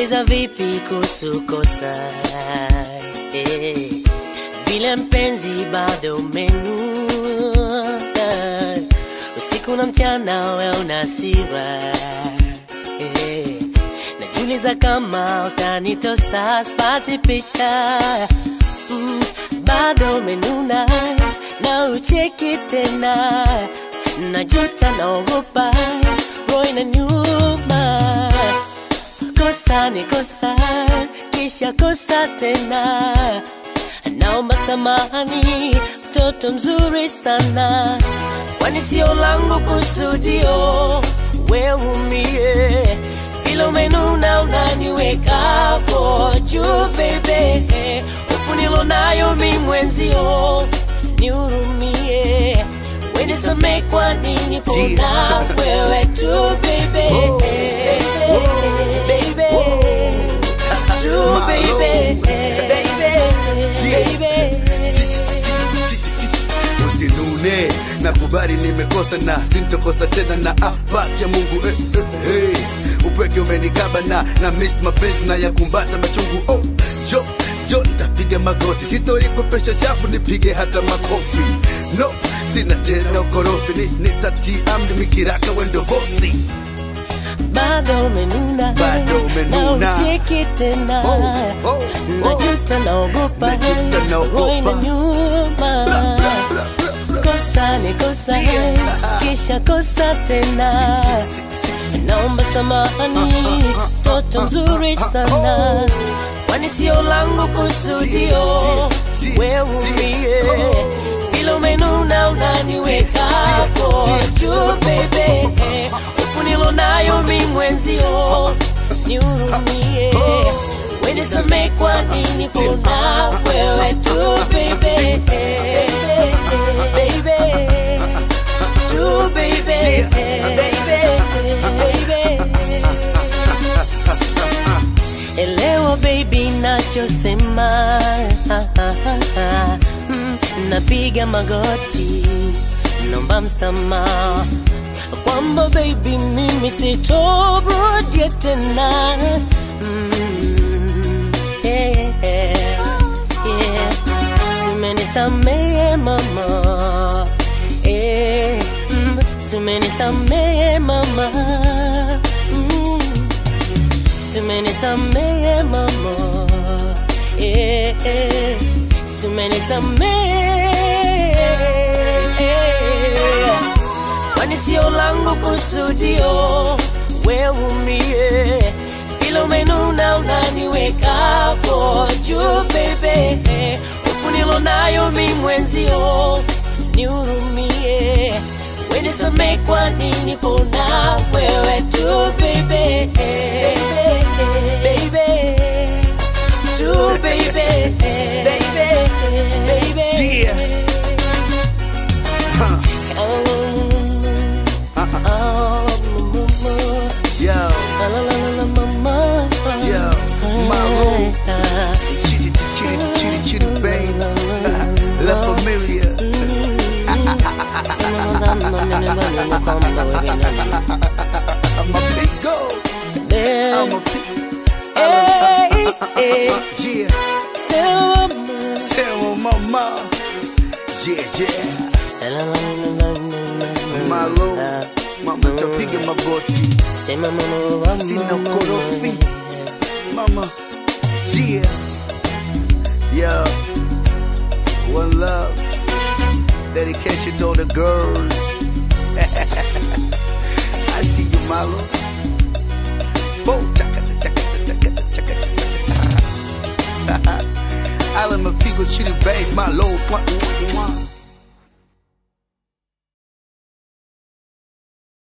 najiuliza vipi kuhusu kosa eh, vile mpenzi bado umenuna usiku na mchana we unasiwa eh, najiuliza kama utanitosa spati picha mm, bado umenuna na ucheki tena najuta naogopa roho na nyuma kosa ni kosa kisha kosa tena naomba samahani mtoto mzuri sana kwani sio langu kusudio weumie vile umenuna unaniwekapo juu bebe hofu nilonayo mi mwenzio nihurumie wenisame kwa nini pona wewe tu bebe baby tu baby baby baby usinune nakubali nimekosa na sintokosa tena na ahadi ya mungu eh, eh, hey. upweke umenikaba na na miss mapenzi na yakumbata machungu oh, jo jo ntapiga magoti sitorikopesha chafu nipige hata makofi no sina tena ukorofi ni, nitatia amri mikiraka wendo bosi bado umenuna Bado umenuna. na ucheki tena Oh, oh, oh. najuta naogopa Najuta naogopa. roho ina nyuma Bla, bla, bla, bla. kosa ni kosa Yeah. kisha kosa tena naomba samahani toto mzuri sana kwani sio langu kusudio weumie vile umenuna unaniwekapo juu bebe hofu nilonayo mi mwenzio nihurumie wenisame kwa nini pona wewe tu bebe baby tu baby baby baby elewa baby nachosema Mm, napiga magoti nomba msamaha kwamba baby mimi sitorudia tena Mm, yeah, yeah. Simenisamehe mama eh, mm, simenisamehe mama mm, simenisamehe mama eh, eh, simenisamehe kwani sio langu kusudio weumie vile umenuna unaniwekapo juu bebe hofu nilonayo mi mwenzio nihurumie wenisame kwa nini pona wewe tu bebe baby tu baby baby baby Yeah. Huh. Yo, yo, Maroon. Chitty, chitty, chitty, chitty, babe. La familia. I'm a big go. I'm a big. Yeah. Tell my mama. Yeah, yeah. Malo. Mama tapiga magoti. Sina ukorofi. Mama. Yeah. Yo. One love. Dedication to all the girls. I see you, Malo. Boom. Chaka, chaka, chaka, chaka, chaka, chaka. Island of people, chitty bass, my low. Mwah, mwah, mwah.